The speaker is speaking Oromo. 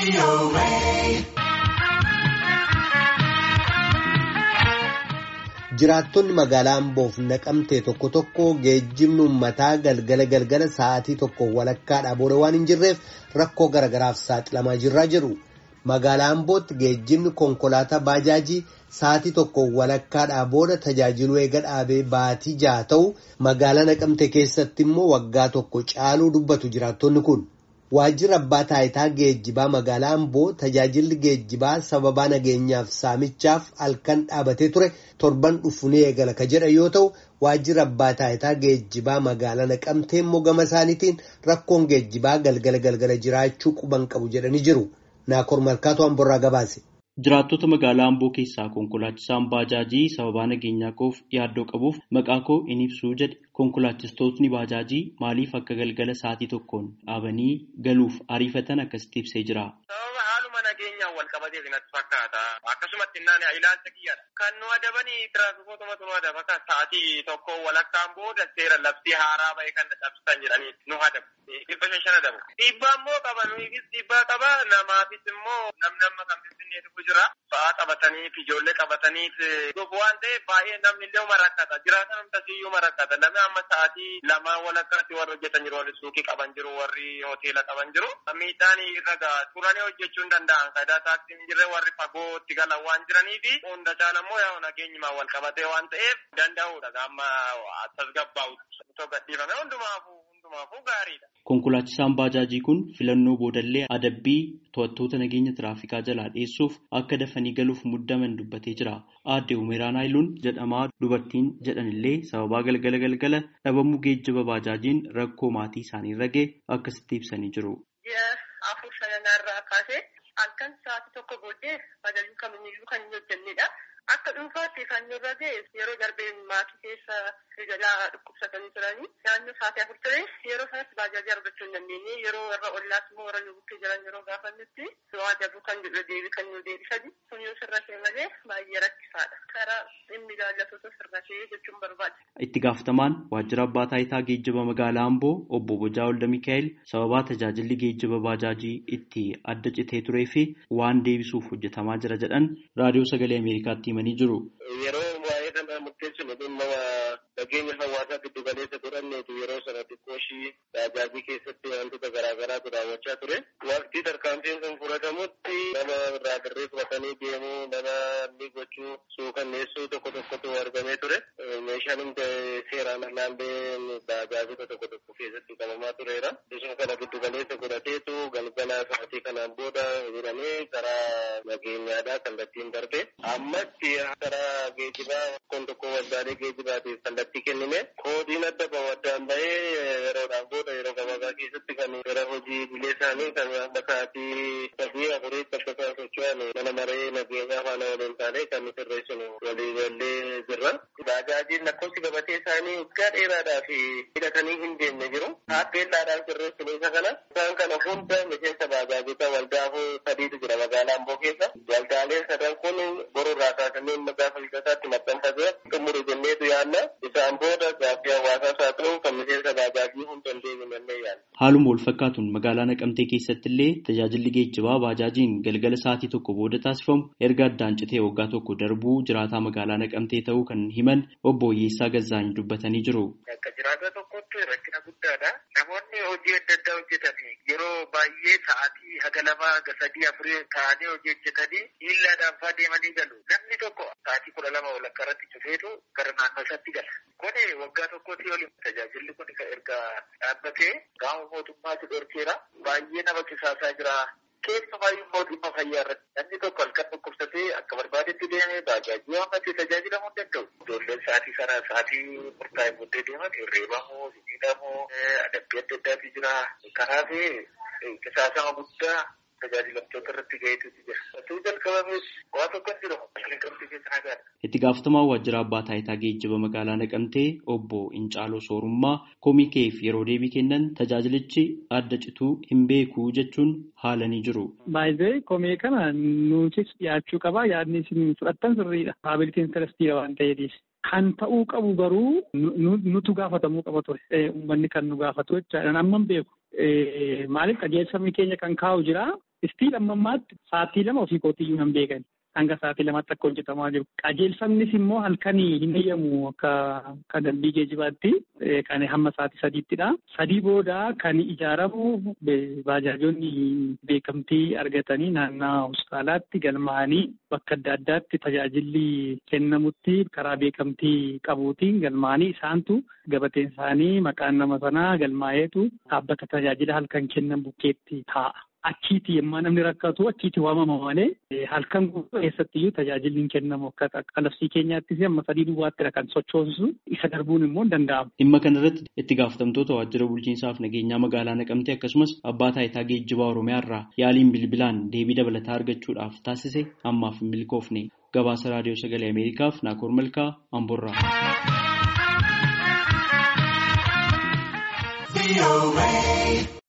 Jiraattonni magaalaa Amboof naqamtee tokko tokko geejjibni uummataa galgala galgala sa'aatii tokko walakkaadhaa booda waan hin jirreef rakkoo garagaraaf saaxilamaa jirraa jiru. Magaalaa Ambootti geejjibni konkolaataa baajaajii sa'aatii tokko walakkaadhaa booda tajaajiluu eega dhaabee baatii jaha ta'u magaalaa naqamte keessatti immoo waggaa tokko caaluu dubbatu jiraattonni kun. Waajjirri abbaa taayitaa geejjibaa magaalaa Amboo tajaajilli geejjibaa sababaa nageenyaaf saamichaaf halkan dhaabatee ture torban dhufu ni eegala ka jedha yoo ta'u waajjirri abbaa taayitaa geejjibaa magaalaa naqamtee immoo gama isaaniitiin rakkoon geejjibaa galgala galgala jiraachuu quban qabu jedhanii jiru. Naakoor Malkaatoo Amborraa gabaase. Jiraattota magaalaa Amboo keessaa konkolaachisaan baajaajii sababaa nageenyaa koof yaaddoo qabuuf maqaa koo in ibsuu jedhe konkolaachistootni baajaajii maaliif akka galgala sa'aatii tokkoon dhaabanii galuuf ariifatan akkasitti ibsee jira. Sababa haaluma nageenyaan wal qabateef natti fakkaata. Akkasumatti innaan ilaalcha kiyyaadha. Kan nu adabanii tiraafikootuma nu adaba kan sa'aatii tokko walakkaan booda seera labsii haaraa bahee kan cabsitan jedhanii nu adabu. Dhibba shan shan adabu. Dhiibbaa immoo qaba nuufis dhiibbaa qaba namaafis immoo namnamma kan finfinneetu jira. Ba'aa qabataniif ijoollee qabataniif dhufu waan ta'eef baay'ee namni illee uma rakkata. Jiraatan hundasiyyuu uma rakkata. Namni amma sa'aatii lamaa walakkaatti warri hojjetan jiru warri suuqii qaban jiru warri hoteela qaban jiru. Miidhaan irra ga'a. Turanii hojjechuu hin danda'an. Faayidaa taaksii hin jirre warri fagootti galan waan jiraniifi hunda caalaa immoo yaa nageenyumaan wal qabatee waan ta'eef danda'uudha. Amma tasgabbaa'u. Otoo gadhiifame hundumaafuu hundumaafuu gaariidha. Konkolaachisaan baajaajii kun filannoo boodallee adabbii to'attoota nageenya tiraafikaa jalaa dhiyeessuuf akka dafanii galuuf muddaman dubbatee jira. Aadde Umeeraan Haayiluun jedhamaa dubartiin jedhanillee sababaa galgala galgala dhabamuu geejjiba baajaajiin rakkoo maatii isaanii irra ga'e akkasitti ibsanii jiru. Ji'a afur sanarraa kaasee halkan sa'aatii tokko booddee baajaajiin kamiyyuu kan hin hojjennedha. Akka dhuunfaatti kan nurra ga'e yeroo darbeen maatii keessa jalaa dhukkubsatanii turanii naannoo sa'aatii afur ture yeroo sanatti baajaajii argachuu hin dandeenye yeroo warra ollaas immoo warra nu bukkee jiran yeroo gaafannutti nu adabuu kan jedhu deebi kan nu deebisani sun yoo sirra ta'e malee baay'ee rakkisaadha karaa dhimmi ilaallatoota sirra ta'e jechuun barbaada. Itti gaafatamaan waajjira abbaa taayitaa geejjiba magaalaa Amboo obbo Bojaa Olda Mikaa'el sababaa tajaajilli geejjiba baajaajii itti adda citee turee fi waan deebisuuf hojjetamaa jira jedhan raadiyoo sagalee Ameerikaatti himanii jiru. Yeroo waa'ee kana murteessinu dhimma nageenya hawaasaa giddu galeessa godhanneetu yeroo sana xiqqooshii baajaajii keessatti wantoota garaagaraatu raawwachaa ture. Waqtii tarkaanfiin sun fudhatamutti nama irraa dirree fudhatanii deemuu nama inni gochuu suukanneessuu tokko tokkotu argamee ture. Meeshaan hundi seeraan alaallee baajaajota tokko tokko keessatti qabamaa tureera. Isuma kana giddu galeessa godhateetu galgala sa'aatii kanaan booda jedhamee karaa nageenyaadhaa kallattiin darbe. Ammatti karaa geejibaa kun tokko waldaalee geejibaatiif kallattii kennime. Koodiin adda bahu addaan bahee yeroodhaan booda yeroo gabaabaa keessatti kan gara hojii bilee isaanii kan amma sa'aatii sadii afuriitti akka isaan socho'an mana maree nageenyaa faana waliin taanee kan sirreessinu walii gallee jirra. Baajaajiin lakkoofsi gabatee isaanii waggaa dheeraadhaaf hidhatanii hin deemne jiru. Taappeellaadhaan sirreessinu isa kana. Isaan kana hunda miseensa baajaajota waldaafuu sadiitu jira magaalaa Amboo keessa. Waldaaleen sadan kun borurraa kaasanii amma gaafa hidhataatti maxxanfatee xumuru jenneetu yaadna. Isaan booda gaaffii hawaasaas haa ta'u kan miseensa baajaajii hunda hin deemnellee yaadna. Haaluma wal fakkaatuun magaalaa Naqamtee keessatti illee tajaajilli geejjibaa baajaajiin galgala sa'aatii tokko booda taasifamu erga addaan citee waggaa tokko darbuu jiraataa magaalaa Naqamtee ta'uu kan himan obbo Oyyeessaa Gazzaany dubbatanii jiru. Akka jiraata tokkotti rakkina guddaadha. Namoonni hojii adda addaa hojjetan yeroo baay'ee sa'aatii haga lama haga sadii afurii ta'anii hojii hojjetanii miillaadhaan fa'aa deemanii galu. Namni tokko sa'aatii kudha lama walakkaa irratti cufeetu gara naannoo isaatti gala. Kuni waggaa tokkotti oli tajaajilli kun erga dhaabbatee gaafa mootummaatti dhorkeera. Baay'ee nama kisaasaa jira. Keessumaayyuu immoo dhimma fayyaa irratti namni tokko halkan dhukkubsatee akka barbaadetti deemee baajaajii waammatee tajaajilamuu hin danda'u. Ijoolleen sa'aatii sana sa'aatii murtaa'e booddee deeman reebamuu, miidhamuu, adabbii adda addaatu jira. Kanaaf qisaasama guddaa tajaajilamtoota irratti ga'eetu jira. Osoo jalqabamees waa tokko hin jiru. Naqamtee keessa nagaadha. Itti gaafatamaa waajjira abbaa taayitaa geejjiba magaalaa Naqamtee obbo Incaaloo Soorummaa koomikeef yeroo deebii kennan tajaajilichi adda cituu hin beeku jechuun haalanii jiru. Baay'ee komee kana nutis dhiyaachuu qaba yaadni isin fudhattan sirriidha. Paabilitiin intarestiidha waan ta'eef. Kan ta'uu qabu garuu nutu gaafatamuu qaba ture. Uummanni kan nu gaafatu jechaadha. Amma hin beeku. Maaliif qajeelfamni keenya kan kaa'u jira. Istiin ammammaatti sa'aatii lama ofii kootiyyuu nan beekan. Hanga sa'aatii lamaatti akka hojjetamaa jiru. Qajeelfamnis immoo halkanii hin eeyyamu akka akka dambii geejibaatti kan hamma sa'aatii sadiittidha. Sadii booda kan ijaaramu baajaajonni beekamtii argatanii naannaa hospitaalaatti galmaa'anii bakka adda addaatti tajaajilli kennamutti karaa beekamtii qabuutiin galmaa'anii isaantu gabateen isaanii maqaan nama sanaa galmaa'eetu dhaabbata tajaajila halkan kennan bukkeetti taa'a. Achiiti yemmaa namni rakkatu achiiti waamama malee halkan guutuu keessattiyyuu tajaajilli hin kennamu akka labsii keenyaattis amma sadii duwwaattidha kan sochoosu isa darbuun immoo hin danda'amu. Dhimma kanarratti itti gaafatamtoota waajjira bulchiinsaaf nageenyaa magaalaa naqamtee akkasumas abbaa taayitaa geejjibaa oromiyaa irraa yaaliin bilbilaan deebii dabalataa argachuudhaaf taasise ammaaf hin milkoofne gabaasa raadiyoo sagalee ameerikaaf naakoor malkaa amborraa.